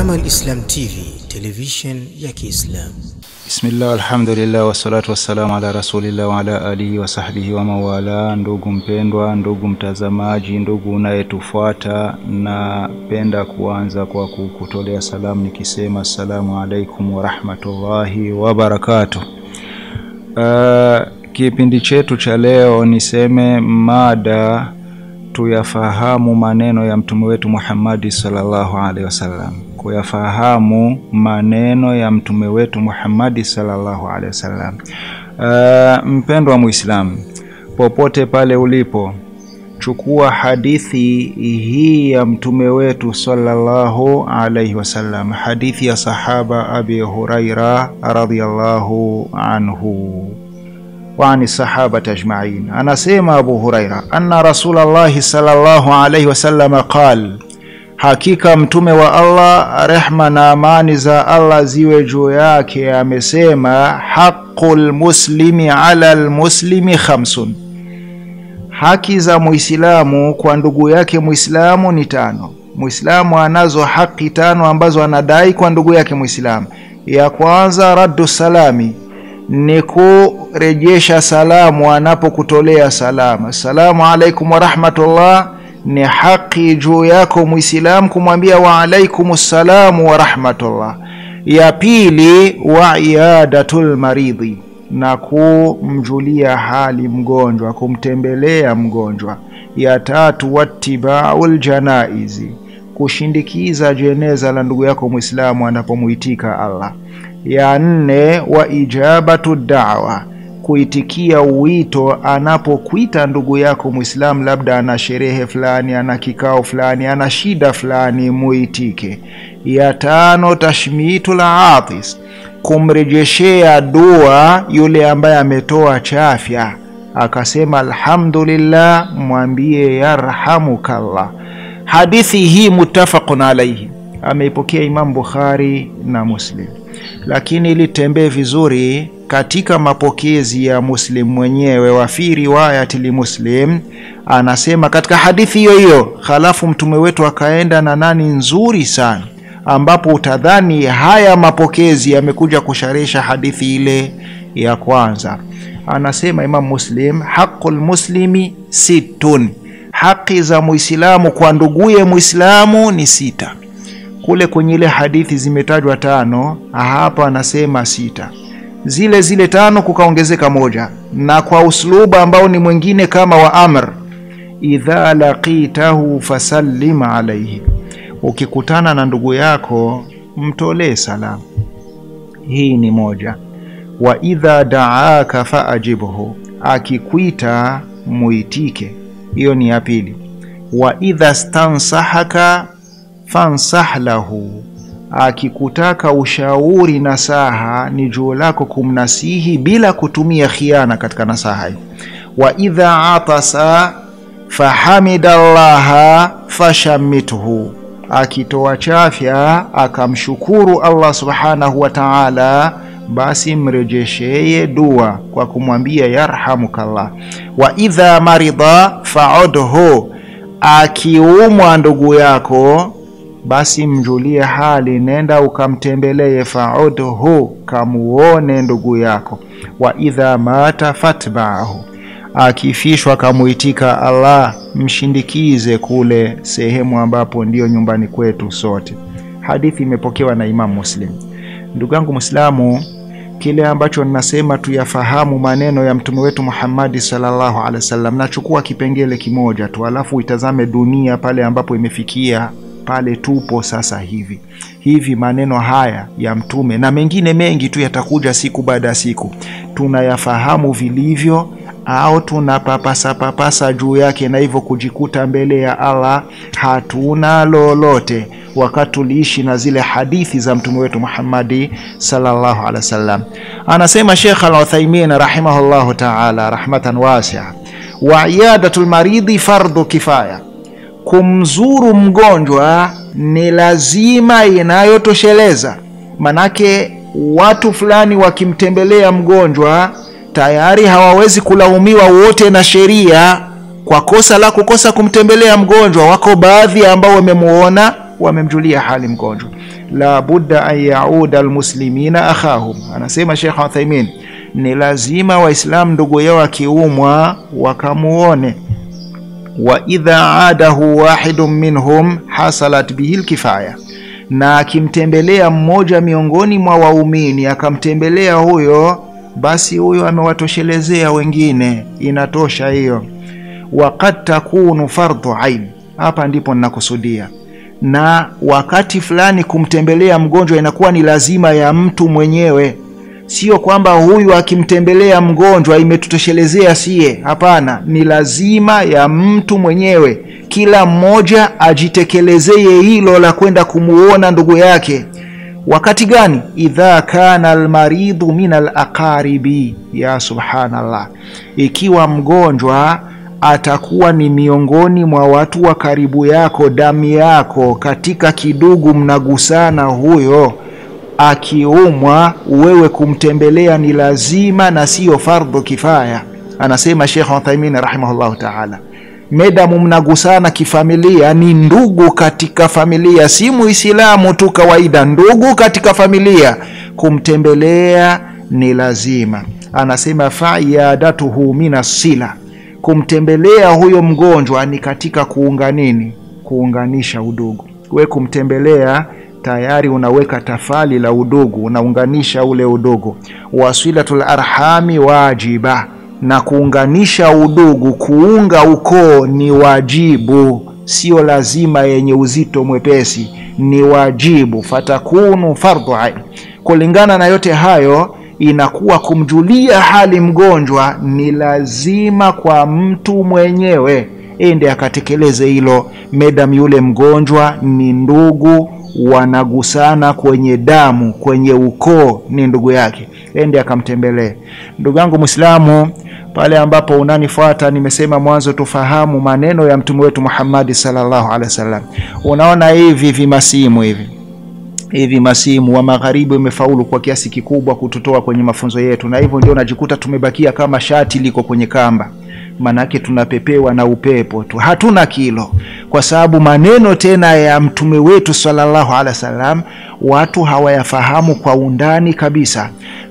Tazama Al-Islam TV, television ya Kiislamu. Bismillah, alhamdulillah, wassalatu wassalamu ala rasulillah wa ala alihi wa sahbihi wa mawala. Ndugu mpendwa, ndugu mtazamaji, ndugu unayetufuata, napenda kuanza kwa kukutolea salamu nikisema assalamu alaikum warahmatullahi wabarakatuh. Uh, kipindi chetu cha leo niseme mada tuyafahamu maneno ya mtume wetu Muhammadi sallallahu alaihi wasallam, kuyafahamu maneno ya mtume wetu Muhammadi sallallahu alaihi wasallam. Uh, mpendwa Muislamu, popote pale ulipo, chukua hadithi hii ya mtume wetu sallallahu alaihi wasallam, hadithi ya sahaba Abi Huraira radhiyallahu anhu waani sahabati ajmain. Anasema Abu Huraira, anna Rasulallahi sallallahu alaihi wasallam qal, hakika mtume wa Allah rehma na amani za Allah ziwe juu yake amesema, haqul muslimi ala lmuslimi khamsun, haki za muislamu kwa ndugu yake muislamu ni tano. Muislamu anazo haki tano ambazo anadai kwa ndugu yake muislamu. Ya kwanza raddu salami ni kurejesha salamu anapokutolea salamu. Assalamu alaikum warahmatullah, ni haki juu yako Muislamu kumwambia wa alaikum ssalamu warahmatullah. Ya pili wa iadatul maridhi, na kumjulia hali mgonjwa, kumtembelea mgonjwa. Ya tatu wattibaul janaizi, kushindikiza jeneza la ndugu yako Muislamu anapomuitika Allah ya nne wa ijabatu dawa, kuitikia wito anapokuita ndugu yako Muislamu, labda ana sherehe fulani, ana kikao fulani, ana shida fulani, muitike. Ya tano tashmitu la atis, kumrejeshea dua yule ambaye ametoa chafya akasema alhamdulillah, mwambie yarhamukallah. Hadithi hii muttafaqun alaihi, ameipokea Imam Bukhari na Muslim lakini ili tembee vizuri katika mapokezi ya Muslim mwenyewe, wa fi riwayati li Muslim anasema katika hadithi hiyo hiyo, halafu mtume wetu akaenda na nani nzuri sana, ambapo utadhani haya mapokezi yamekuja kusharisha hadithi ile ya kwanza. Anasema Imam Muslim, haqul muslimi sittun, haki za muislamu kwa nduguye muislamu ni sita kule kwenye ile hadithi zimetajwa tano, hapa anasema sita. Zile zile tano kukaongezeka moja, na kwa usluba ambao ni mwingine kama wa amr, idha laqitahu fasallim alaihi, ukikutana na ndugu yako mtolee salamu. Hii ni moja. Wa idha daaka faajibhu, akikwita muitike. Hiyo ni ya pili. Wa idha stansahaka fansah lahu, akikutaka ushauri nasaha, ni juu lako kumnasihi bila kutumia khiana katika nasaha hii. Wa idha atasa fahamida llaha fashamithu, akitoa chafya akamshukuru Allah subhanahu wa ta'ala, basi mrejesheye dua kwa kumwambia yarhamukallah. Wa idha marida faudhu, akiumwa ndugu yako basi mjulie hali, nenda ukamtembelee. Faudhu, kamuone ndugu yako. Wa idha mata fatbaahu, akifishwa kamuitika Allah, mshindikize kule sehemu ambapo ndiyo nyumbani kwetu sote. Hadithi imepokewa na Imam Muslim. Ndugu yangu Muislamu, kile ambacho ninasema tuyafahamu maneno ya mtume wetu Muhammadi sallallahu alaihi wasallam. Nachukua kipengele kimoja tu, alafu itazame dunia pale ambapo imefikia pale tupo sasa hivi hivi. Maneno haya ya mtume na mengine mengi tu yatakuja siku baada ya siku, tunayafahamu vilivyo au tunapapasa papasa juu yake, na hivyo kujikuta mbele ya Allah hatuna lolote, wakati tuliishi na zile hadithi za mtume wetu Muhammadi sallallahu alaihi wasallam. Anasema Sheikh Al-Uthaymeen rahimahullahu ta'ala rahmatan wasi'a, wa iyadatul maridhi fardhu kifaya kumzuru mgonjwa ni lazima inayotosheleza. Manake watu fulani wakimtembelea mgonjwa tayari hawawezi kulaumiwa wote na sheria kwa kosa la kukosa kumtembelea mgonjwa. Wako baadhi ambao wamemuona wamemjulia hali mgonjwa. La budda an yauda almuslimina akhahum, anasema Sheikh Uthaimin, ni lazima Waislamu ndugu yao akiumwa wakamuone wa idha adahu wahidun minhum hasalat bihi lkifaya, na akimtembelea mmoja miongoni mwa waumini akamtembelea huyo, basi huyo amewatoshelezea wengine, inatosha hiyo. Waqad takunu fardhu ain, hapa ndipo ninakusudia. Na wakati fulani kumtembelea mgonjwa inakuwa ni lazima ya mtu mwenyewe Sio kwamba huyu akimtembelea mgonjwa imetutoshelezea sie. Hapana, ni lazima ya mtu mwenyewe, kila mmoja ajitekelezee hilo la kwenda kumuona ndugu yake. Wakati gani? idha kana almaridhu min alaqaribi. Ya subhanallah, ikiwa mgonjwa atakuwa ni miongoni mwa watu wa karibu yako, damu yako, katika kidugu mnagusana, huyo akiumwa wewe kumtembelea ni lazima na siyo fardhu kifaya. Anasema Sheikh Uthaimin rahimahullahu taala, medamu mnagusana kifamilia, ni ndugu katika familia, si muislamu tu kawaida, ndugu katika familia, kumtembelea ni lazima. Anasema faiyadatuhu mina sila, kumtembelea huyo mgonjwa ni katika kuunga nini, kuunganisha udugu. We kumtembelea tayari unaweka tafali la udugu, unaunganisha ule udugu. Wasilatul arhami wajiba, na kuunganisha udugu, kuunga ukoo ni wajibu, sio lazima yenye uzito mwepesi, ni wajibu. Fatakunu fardhu ain. Kulingana na yote hayo, inakuwa kumjulia hali mgonjwa ni lazima kwa mtu mwenyewe ende akatekeleze hilo, medam yule mgonjwa ni ndugu wanagusana kwenye damu, kwenye ukoo, ni ndugu yake, ende akamtembelee. Ndugu yangu Mwislamu, pale ambapo unanifuata, nimesema mwanzo tufahamu maneno ya mtume wetu Muhammadi sallallahu alaihi wasallam. Unaona hivi vimasimu hivi hivi masimu wa magharibi umefaulu kwa kiasi kikubwa kututoa kwenye mafunzo yetu, na hivyo ndio unajikuta tumebakia kama shati liko kwenye kamba Manake tunapepewa na upepo tu, hatuna kilo, kwa sababu maneno tena ya mtume wetu sallallahu alaihi wasallam watu hawayafahamu kwa undani kabisa.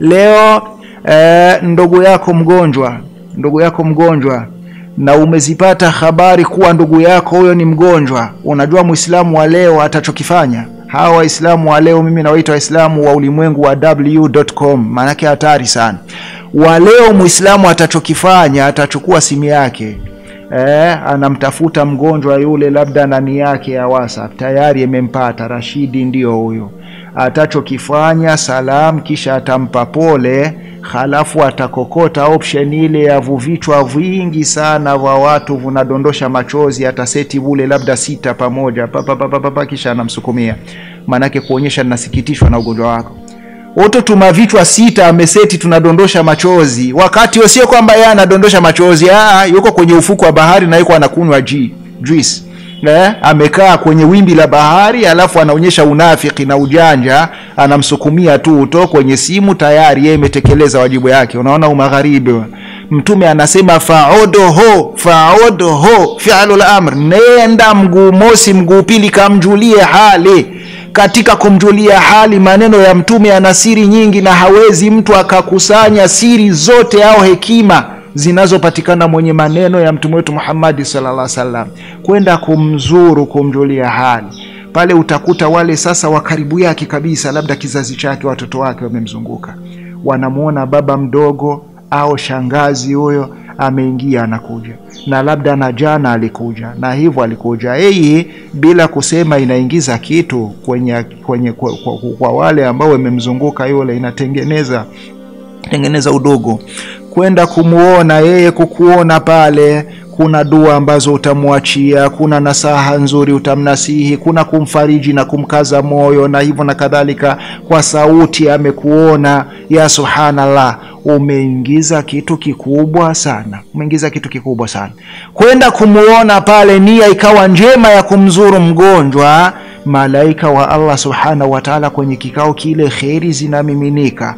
Leo eh, ndugu yako mgonjwa, ndugu yako mgonjwa, na umezipata habari kuwa ndugu yako huyo ni mgonjwa. Unajua muislamu wa leo atachokifanya hawa Waislamu wa leo, mimi nawaita Waislamu wa ulimwengu wa w.com, maanake hatari sana wa leo. Muislamu atachokifanya atachukua simu yake eh, anamtafuta mgonjwa yule, labda nani yake ya WhatsApp tayari imempata Rashidi, ndiyo huyo. Atachokifanya salam, kisha atampa pole, halafu atakokota option ile ya vuvichwa vingi sana vya watu vinadondosha machozi, ataseti bule labda sita pamoja papapapapa, kisha anamsukumia, maanake kuonyesha ninasikitishwa na ugonjwa wako Oto tuma vichwa sita ameseti, tunadondosha machozi, wakati sio kwamba yeye anadondosha machozi. Aa, yuko kwenye ufuko wa bahari na yuko anakunywa juice eh, amekaa kwenye wimbi la bahari, alafu anaonyesha unafiki na ujanja, anamsukumia tu uto kwenye simu, tayari yeye imetekeleza wajibu yake. Unaona umagharibi. Mtume anasema faodoho faodoho fi'lul amr, nenda mguu mosi mguu pili, kamjulie hali katika kumjulia hali, maneno ya mtume yana siri nyingi, na hawezi mtu akakusanya siri zote au hekima zinazopatikana mwenye maneno ya mtume wetu Muhammad sallallahu alaihi wasallam, kwenda kumzuru, kumjulia hali pale. Utakuta wale sasa wa karibu yake kabisa, labda kizazi chake, watoto wake wamemzunguka, wanamwona baba mdogo au shangazi huyo ameingia anakuja, na labda na jana alikuja na hivyo alikuja. Hii bila kusema inaingiza kitu kwenye, kwenye kwa, kwa, kwa wale ambao wamemzunguka yule, inatengeneza tengeneza udogo, kwenda kumuona yeye, kukuona pale kuna dua ambazo utamwachia, kuna nasaha nzuri utamnasihi, kuna kumfariji na kumkaza moyo na hivyo na kadhalika, kwa sauti amekuona. Ya subhanallah, umeingiza kitu kikubwa sana, umeingiza kitu kikubwa sana. Kwenda kumuona pale, nia ikawa njema ya kumzuru mgonjwa, malaika wa Allah subhanahu wa ta'ala kwenye kikao kile, kheri zinamiminika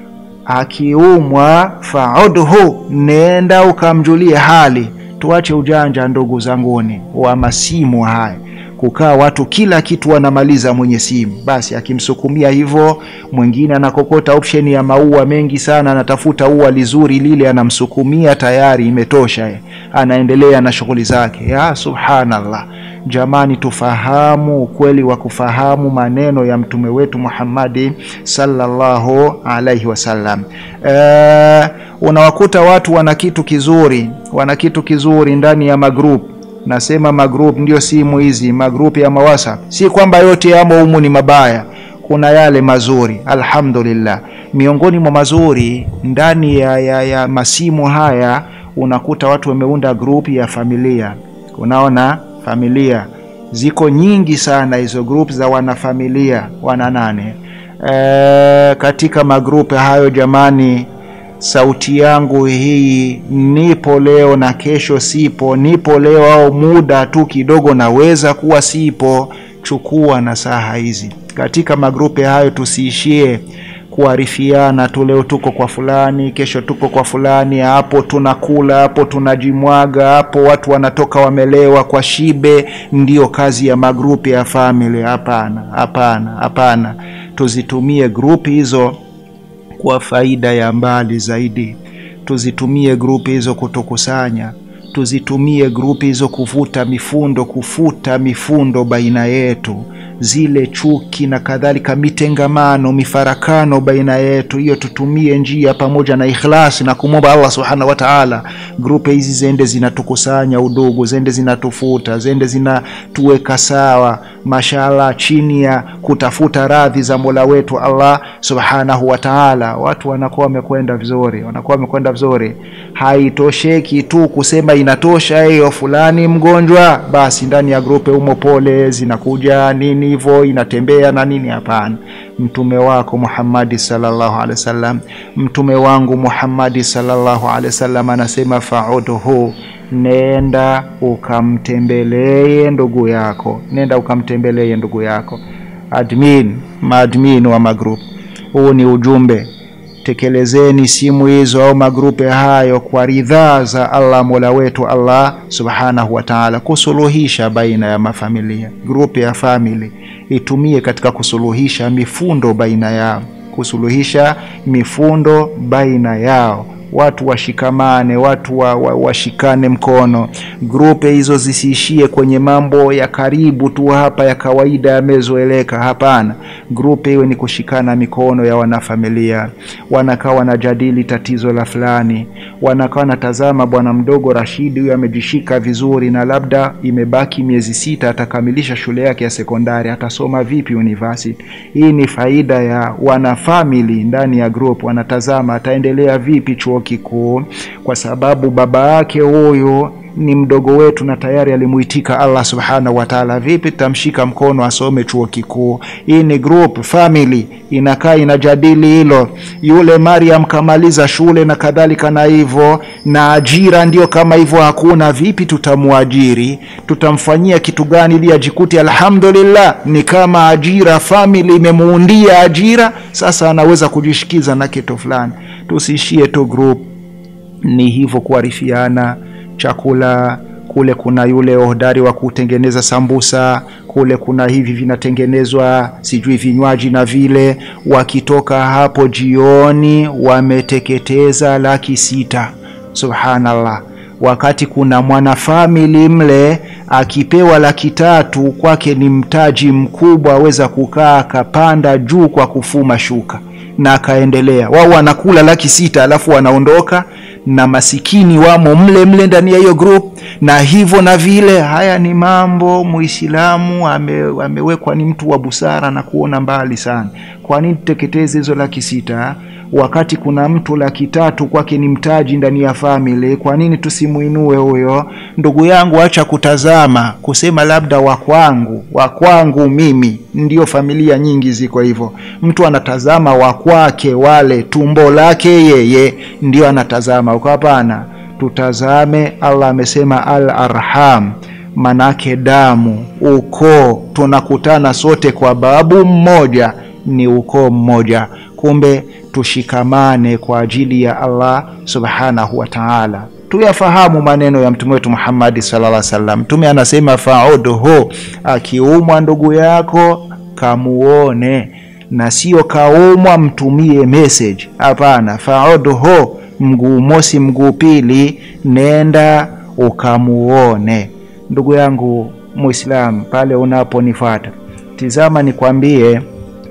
Akiumwa faudhu, nenda ukamjulie hali. Tuache ujanja ndugu zanguni wa masimu haya. kukaa watu kila kitu wanamaliza mwenye simu basi akimsukumia hivyo mwingine anakokota option ya maua mengi sana anatafuta ua lizuri lile anamsukumia tayari imetosha anaendelea na shughuli zake ya subhanallah jamani tufahamu ukweli wa kufahamu maneno ya mtume wetu muhammadi sallallahu alaihi wasallam e, unawakuta watu wana kitu kizuri wana kitu kizuri ndani ya magrup nasema magrup ndio simu hizi magrup ya mawasap si kwamba yote yamo humu ni mabaya kuna yale mazuri alhamdulillah miongoni mwa mazuri ndani ya, ya, ya masimu haya unakuta watu wameunda grupu ya familia unaona familia ziko nyingi sana hizo group za wanafamilia wana nane e, katika magrupu hayo jamani sauti yangu hii nipo leo na kesho sipo nipo leo au muda tu kidogo naweza kuwa sipo chukua na saha hizi katika magrupu hayo tusiishie kuarifiana tu leo tuko kwa fulani kesho tuko kwa fulani hapo tunakula hapo tunajimwaga hapo watu wanatoka wamelewa kwa shibe ndiyo kazi ya magrupu ya family hapana hapana hapana tuzitumie grupu hizo kwa faida ya mbali zaidi tuzitumie grupu hizo kutukusanya tuzitumie grupu hizo kuvuta mifundo kufuta mifundo baina yetu zile chuki na kadhalika mitengamano mifarakano baina yetu hiyo tutumie njia pamoja na ikhlasi na kumwomba allah subhanahu wataala grupu hizi zende zinatukusanya udugu zende zinatufuta zende zinatuweka sawa mashallah chini ya kutafuta radhi za mola wetu allah subhanahu wataala watu wanakuwa wamekwenda vizuri wanakuwa wamekwenda vizuri haitosheki tu kusema inatosha hiyo fulani mgonjwa basi ndani ya grupe umo pole zinakuja nini hivyo inatembea na nini hapana mtume wako muhammadi salllahu alehi wasallam mtume wangu muhammadi salllahu alehi wasallam anasema faudhu nenda ukamtembelee ndugu yako nenda ukamtembelee ndugu yako admin maadmin wa magrup huu ni ujumbe tekelezeni simu hizo au magrupe hayo kwa ridhaa za allah mola wetu allah subhanahu wataala kusuluhisha baina ya mafamilia grupu ya famili itumie katika kusuluhisha mifundo baina yao kusuluhisha mifundo baina yao watu washikamane watu wa, wa, washikane mkono grupe hizo zisiishie kwenye mambo ya karibu tu hapa ya kawaida yamezoeleka hapana grupe iwe ni kushikana mikono ya wanafamilia wanakaa wanajadili tatizo la fulani wanakaa wanatazama bwana mdogo rashidi huyu amejishika vizuri na labda imebaki miezi sita atakamilisha shule yake ya sekondari atasoma vipi university hii ni faida ya wanafamili ndani ya group wanatazama ataendelea vipi chuo kikuu kwa sababu baba yake huyu ni mdogo wetu na tayari alimuitika allah subhanahu wataala vipi tutamshika mkono asome chuo kikuu hii ni group family inakaa inajadili hilo yule mariam kamaliza shule na kadhalika na hivyo na ajira ndio kama hivyo hakuna vipi tutamwajiri tutamfanyia kitu gani ili ajikuti alhamdulillah ni kama ajira family imemuundia ajira sasa anaweza kujishikiza na kitu fulani tusiishie tu group ni hivyo kuarifiana chakula kule kuna yule hodari wa kutengeneza sambusa kule kuna hivi vinatengenezwa sijui vinywaji na vile wakitoka hapo jioni wameteketeza laki sita subhanallah wakati kuna mwanafamili mle akipewa laki tatu kwake ni mtaji mkubwa aweza kukaa akapanda juu kwa kufuma shuka na akaendelea wao wanakula laki sita alafu wanaondoka na masikini wamo mle mle ndani ya hiyo group na hivyo na vile haya ni mambo muislamu ame, amewekwa ni mtu wa busara na kuona mbali sana kwa nini tuteketeze hizo laki sita wakati kuna mtu laki tatu kwake ni mtaji ndani ya famili kwa nini tusimuinue huyo ndugu yangu acha kutazama kusema labda wakwangu wakwangu mimi ndio familia nyingi ziko hivyo mtu anatazama wakwake wale tumbo lake yeye ndio anatazama uko hapana tutazame allah amesema al arham manake damu ukoo tunakutana sote kwa babu mmoja ni ukoo mmoja kumbe tushikamane kwa ajili ya allah subhanahu wa taala tuyafahamu maneno ya mtume wetu Muhammad sallallahu alaihi wasallam. Mtume anasema faudhu, akiumwa ndugu yako kamuone, na sio kaumwa mtumie message. Hapana, faudhu, mguu mosi mguu pili, nenda ukamuone. Ndugu yangu Muislam, pale unaponifuata, tizama nikwambie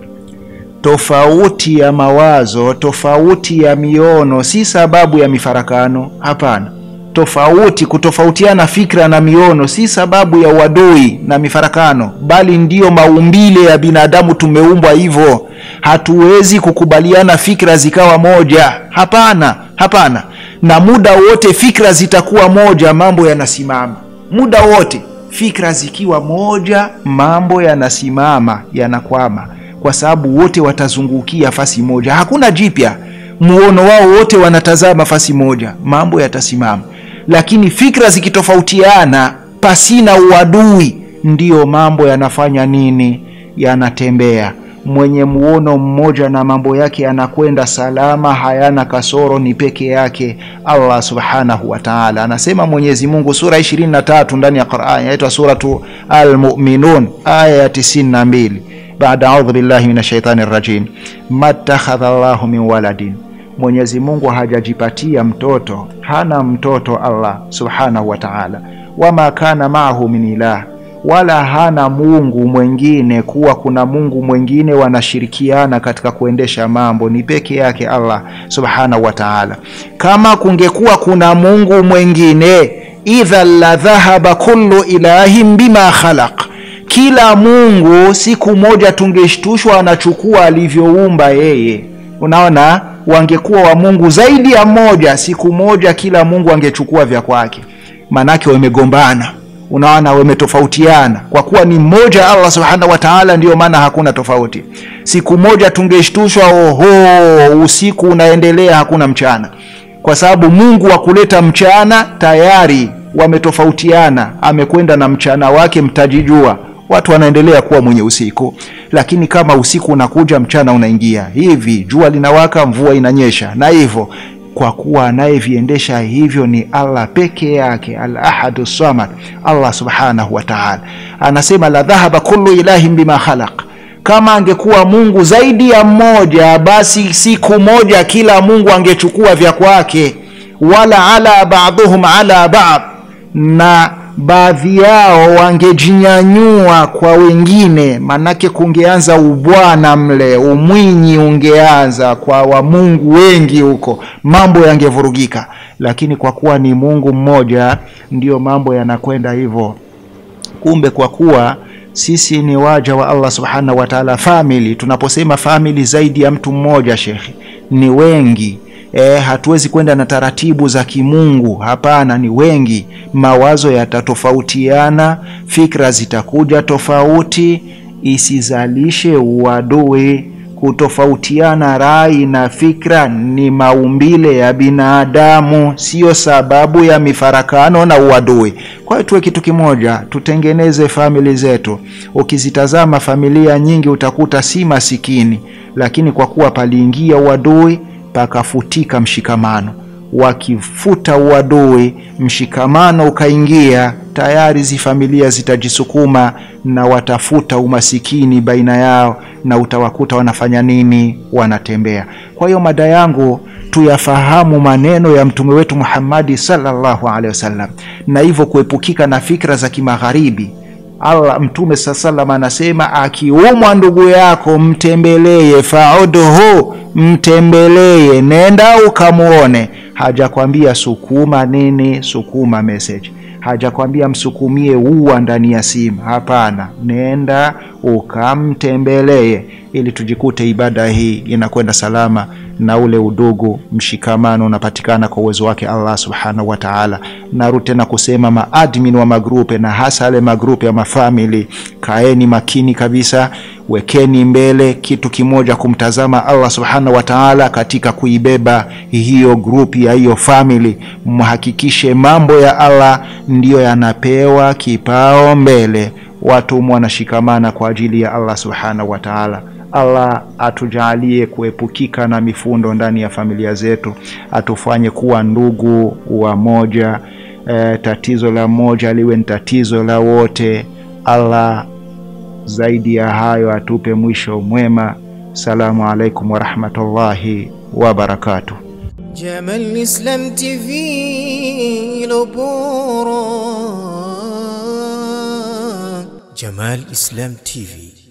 tofauti ya mawazo, tofauti ya miono si sababu ya mifarakano. Hapana, tofauti, kutofautiana fikra na miono si sababu ya uadui na mifarakano, bali ndiyo maumbile ya binadamu. Tumeumbwa hivyo, hatuwezi kukubaliana fikra zikawa moja. Hapana, hapana. Na muda wote fikra zitakuwa moja, mambo yanasimama. Muda wote fikra zikiwa moja, mambo yanasimama, yanakwama kwa sababu wote watazungukia fasi moja, hakuna jipya. Muono wao wote wanatazama fasi moja, mambo yatasimama. Lakini fikra zikitofautiana pasina uadui, ndiyo mambo yanafanya nini? Yanatembea. Mwenye muono mmoja na mambo yake yanakwenda salama, hayana kasoro, ni peke yake Allah subhanahu wa ta'ala. Anasema Mwenyezi Mungu sura 23 ndani ya Qur'an, inaitwa suratu Al-Mu'minun aya ya 92 baada audhu billahi min shaitani rajim, matakhadha llahu min waladin, Mwenyezi Mungu hajajipatia mtoto, hana mtoto Allah subhanahu wa ta'ala. Wama kana maahu min ilah, wala hana Mungu mwengine, kuwa kuna Mungu mwengine wanashirikiana katika kuendesha mambo, ni peke yake Allah subhanahu wa ta'ala. Kama kungekuwa kuna Mungu mwengine, idha la dhahaba kullu ilahin bima khalaq kila Mungu siku moja tungeshtushwa anachukua alivyoumba yeye. Unaona, wangekuwa wa Mungu zaidi ya mmoja, siku moja kila Mungu angechukua vya kwake, manake wamegombana. Unaona, wametofautiana. Kwa kuwa ni mmoja Allah subhanahu wa ta'ala, ndiyo maana hakuna tofauti. Siku moja tungeshtushwa, oho, usiku unaendelea, hakuna mchana, kwa sababu Mungu wa kuleta mchana tayari wametofautiana, amekwenda na mchana wake, mtajijua watu wanaendelea kuwa mwenye usiku, lakini kama usiku unakuja mchana unaingia, hivi jua linawaka, mvua inanyesha, na hivyo kwa kuwa anayeviendesha hivyo ni Allah peke yake, al-ahadu samad, Allah subhanahu wa ta'ala. Anasema la dhahaba kullu ilahin bima khalaq, kama angekuwa Mungu zaidi ya mmoja, basi siku moja kila Mungu angechukua vya kwake, wala ala ba'dhum ala ba'd, na baadhi yao wangejinyanyua kwa wengine, manake kungeanza ubwana mle, umwinyi ungeanza kwa wamungu wengi huko, mambo yangevurugika. Lakini kwa kuwa ni Mungu mmoja, ndiyo mambo yanakwenda hivyo. Kumbe kwa kuwa sisi ni waja wa Allah subhanahu wa ta'ala, family. Tunaposema family, zaidi ya mtu mmoja, shekhi, ni wengi E, hatuwezi kwenda na taratibu za kimungu. Hapana, ni wengi, mawazo yatatofautiana, fikra zitakuja tofauti, isizalishe uadui. Kutofautiana rai na fikra ni maumbile ya binadamu, siyo sababu ya mifarakano na uadui. Kwa hiyo tuwe kitu kimoja, tutengeneze famili zetu. Ukizitazama familia nyingi utakuta si masikini, lakini kwa kuwa paliingia uadui pakafutika mshikamano. Wakifuta uadui, mshikamano ukaingia, tayari zi familia zitajisukuma na watafuta umasikini baina yao, na utawakuta wanafanya nini? Wanatembea. Kwa hiyo mada yangu tuyafahamu maneno ya mtume wetu Muhammadi sallallahu alaihi wasallam, na hivyo kuepukika na fikra za kimagharibi. Allah mtume saa salam anasema, akiumwa ndugu yako mtembelee, faudhu, mtembelee, nenda ukamuone. Hajakwambia sukuma nini, sukuma message, hajakwambia msukumie ua ndani ya simu. Hapana, nenda ukamtembelee, ili tujikute ibada hii inakwenda salama na ule udugu mshikamano unapatikana kwa uwezo wake Allah subhanahu wa ta'ala. Narudi tena kusema maadmin wa magrupe na hasa yale magrupe ya mafamili, kaeni makini kabisa, wekeni mbele kitu kimoja, kumtazama Allah subhanahu wa ta'ala katika kuibeba hiyo grupi ya hiyo famili. Mhakikishe mambo ya Allah ndiyo yanapewa kipao mbele, watu wanashikamana kwa ajili ya Allah subhanahu wa ta'ala. Allah atujalie kuepukika na mifundo ndani ya familia zetu, atufanye kuwa ndugu wa moja. E, tatizo la moja liwe ni tatizo la wote. Allah zaidi ya hayo atupe mwisho mwema. Salamu alaikum warahmatullahi wabarakatuh. Jamal Islam TV Lobora Jamal Islam TV